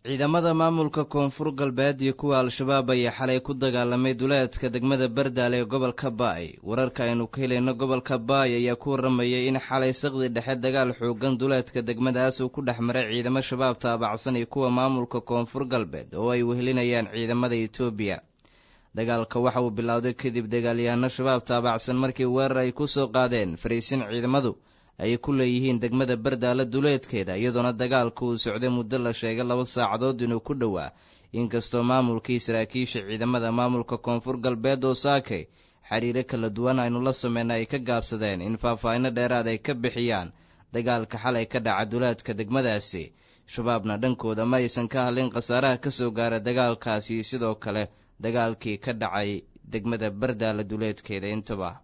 ciidamada maamulka koonfur galbeed iyo kuwa al-shabaab ayaa xalay ku dagaalamay duleedka degmada bardaale ee gobolka baay wararka aynu ka helayno gobolka baay ayaa ku waramayay in xalay saqdi dhexe dagaal xoogan duleedka degmadaas uu ku dhex maray ciidamo shabaab taabacsan iyo kuwa maamulka koonfur galbeed oo ay wehelinayaan ciidamada etoobiya dagaalka waxa uu bilowday kadib dagaalyahanno shabaab taabacsan markii weerar ay ku soo qaadeen fariisin ciidamadu ay ku leeyihiin degmada bardaale duleedkeeda iyadoona dagaalka uu socday muddo la sheegay laba saacadood inuu ku dhowaa inkastoo maamulkii saraakiisha ciidamada maamulka koonfur galbeed oo saakay xiriiro kala duwan aynu la sameyna ay ka gaabsadeen in faahfaahinno dheeraad ay ka bixiyaan dagaalka xalay ka dhaca duleedka degmadaasi shabaabna dhankooda ma aysan ka hadlin khasaaraha ka soo gaara dagaalkaasi sidoo kale dagaalkii ka dhacay degmada bardaale duleedkeeda intaba